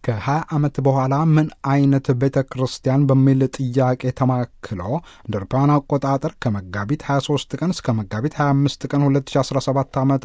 ከ20 ዓመት በኋላ ምን አይነት ቤተ ክርስቲያን በሚል ጥያቄ ተማክሎ እንደ አውሮፓውያን አቆጣጠር ከመጋቢት 23 ቀን እስከ መጋቢት 25 ቀን 2017 ዓ ም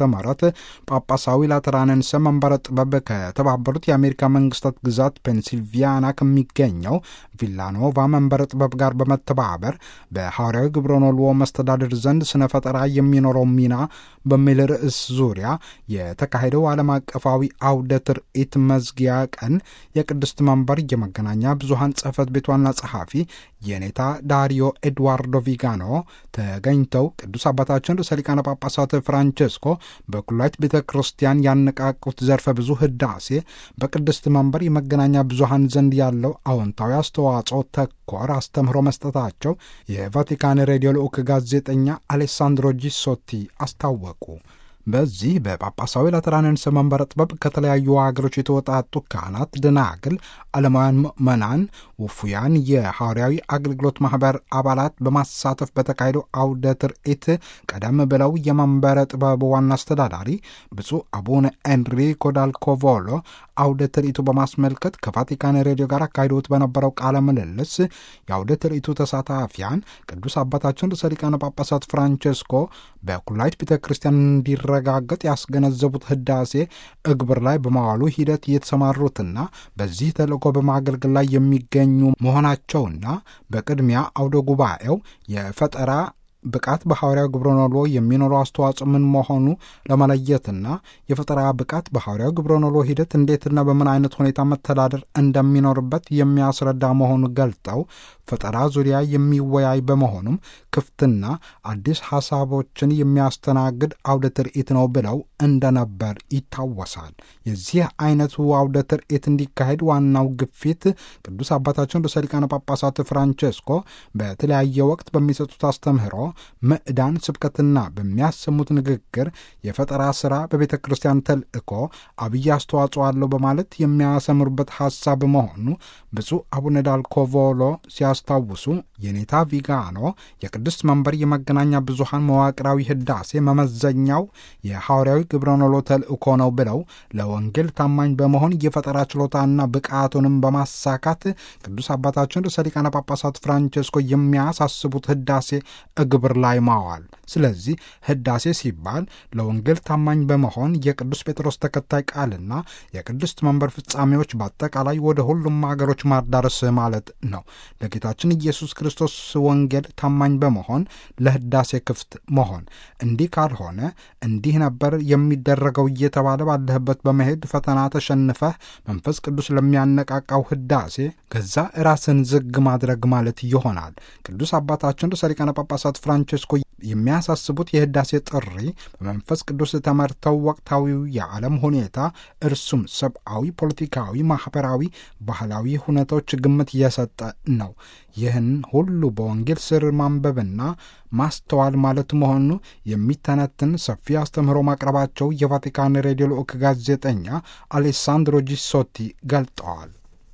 ጳጳሳዊ ላተራንን ስም መንበረ ጥበብ ከተባበሩት የአሜሪካ መንግስታት ግዛት ፔንሲልቪያና ከሚገኘው ቪላኖቫ መንበረ ጥበብ ጋር በመተባበር በሐዋርያዊ ግብረኖልዎ መስተዳድር ዘንድ ስነ ፈጠራ የሚኖረው ሚና በሚል ርዕስ ዙሪያ የተካሄደው ዓለም አቀፋዊ አውደ ትርኢት መዝጊያ ቀን የቅድስት መንበር የመገናኛ ብዙሃን ጽሕፈት ቤት ዋና ጸሐፊ የኔታ ዳሪዮ ኤድዋርዶ ቪጋኖ ተገኝተው ቅዱስ አባታችን ርዕሰ ሊቃነ ጳጳሳት ፍራንቼስኮ በኩላዊት ቤተ ክርስቲያን ያነቃቁት ዘርፈ ብዙ ህዳሴ በቅድስት መንበር የመገናኛ ብዙሃን ዘንድ ያለው አዎንታዊ አስተዋጽኦ ተኮር አስተምህሮ መስጠታቸው የቫቲካን ሬዲዮ ልዑክ ጋዜጠኛ አሌሳንድሮ ጂሶቲ አስታወቁ። በዚህ በጳጳሳዊ ላተራንንስ መንበረ ጥበብ ከተለያዩ ሀገሮች የተወጣጡ ካህናት፣ ደናግል፣ ዓለማውያን ምዕመናን፣ ውፉያን የሐዋርያዊ አገልግሎት ማኅበር አባላት በማሳተፍ በተካሄደው አውደ ትርኢት ቀደም ብለው የመንበረ ጥበብ ዋና አስተዳዳሪ ብፁዕ አቡነ ኤንሪኮ ዳልኮቮሎ አውደ ትርኢቱ በማስመልከት ከቫቲካን ሬዲዮ ጋር አካሂዶት በነበረው ቃለ ምልልስ የአውደ ትርኢቱ ተሳታፊያን ቅዱስ አባታችን ርዕሰ ሊቃነ ጳጳሳት ፍራንቼስኮ በኩላዊት ቤተ ክርስቲያን እንዲረጋገጥ ያስገነዘቡት ህዳሴ እግብር ላይ በማዋሉ ሂደት የተሰማሩትና በዚህ ተልእኮ በማገልገል ላይ የሚገኙ መሆናቸውና በቅድሚያ አውደ ጉባኤው የፈጠራ ብቃት በሐዋርያው ግብረኖሎ የሚኖረው አስተዋጽኦ ምን መሆኑ ለመለየትና የፈጠራ ብቃት በሐዋርያው ግብረኖሎ ሂደት እንዴትና በምን አይነት ሁኔታ መተዳደር እንደሚኖርበት የሚያስረዳ መሆኑ ገልጠው ፈጠራ ዙሪያ የሚወያይ በመሆኑም ክፍትና አዲስ ሐሳቦችን የሚያስተናግድ አውደ ትርኢት ነው ብለው እንደነበር ይታወሳል። የዚህ አይነቱ አውደ ትርኢት እንዲካሄድ ዋናው ግፊት ቅዱስ አባታችን ርዕሰ ሊቃነ ጳጳሳት ፍራንቼስኮ በተለያየ ወቅት በሚሰጡት አስተምህሮ ምዕዳን ስብከትና በሚያሰሙት ንግግር የፈጠራ ሥራ በቤተ ክርስቲያን ተልእኮ አብይ አስተዋጽኦ አለው በማለት የሚያሰምሩበት ሐሳብ መሆኑ ብፁዕ አቡነ ዳልኮቮሎ ሲያስታውሱ የኔታ ቪጋኖ የቅድስት መንበር የመገናኛ ብዙሃን መዋቅራዊ ህዳሴ መመዘኛው የሐዋርያዊ ግብረኖሎ ተልእኮ ነው ብለው ለወንጌል ታማኝ በመሆን የፈጠራ ችሎታና ብቃቱንም በማሳካት ቅዱስ አባታችን ርዕሰ ሊቃነ ጳጳሳት ፍራንቼስኮ የሚያሳስቡት ህዳሴ ግብር ላይ ማዋል። ስለዚህ ህዳሴ ሲባል ለወንጌል ታማኝ በመሆን የቅዱስ ጴጥሮስ ተከታይ ቃልና የቅድስት መንበር ፍጻሜዎች በአጠቃላይ ወደ ሁሉም ሀገሮች ማዳረስ ማለት ነው። ለጌታችን ኢየሱስ ክርስቶስ ወንጌል ታማኝ በመሆን ለህዳሴ ክፍት መሆን። እንዲህ ካልሆነ እንዲህ ነበር የሚደረገው እየተባለ ባለህበት በመሄድ ፈተና ተሸንፈህ መንፈስ ቅዱስ ለሚያነቃቃው ህዳሴ ገዛ ራስን ዝግ ማድረግ ማለት ይሆናል። ቅዱስ አባታችን ርዕሰ ሊቃነ ጳጳሳት ፍራንቼስኮ የሚያሳስቡት የህዳሴ ጥሪ በመንፈስ ቅዱስ ተመርተው ወቅታዊው የዓለም ሁኔታ እርሱም ሰብአዊ፣ ፖለቲካዊ፣ ማኅበራዊ፣ ባህላዊ ሁኔታዎች ግምት እየሰጠ ነው። ይህን ሁሉ በወንጌል ስር ማንበብና ማስተዋል ማለት መሆኑ የሚተነትን ሰፊ አስተምህሮ ማቅረባቸው የቫቲካን ሬዲዮ ልዑክ ጋዜጠኛ አሌሳንድሮ ጂሶቲ ገልጠዋል።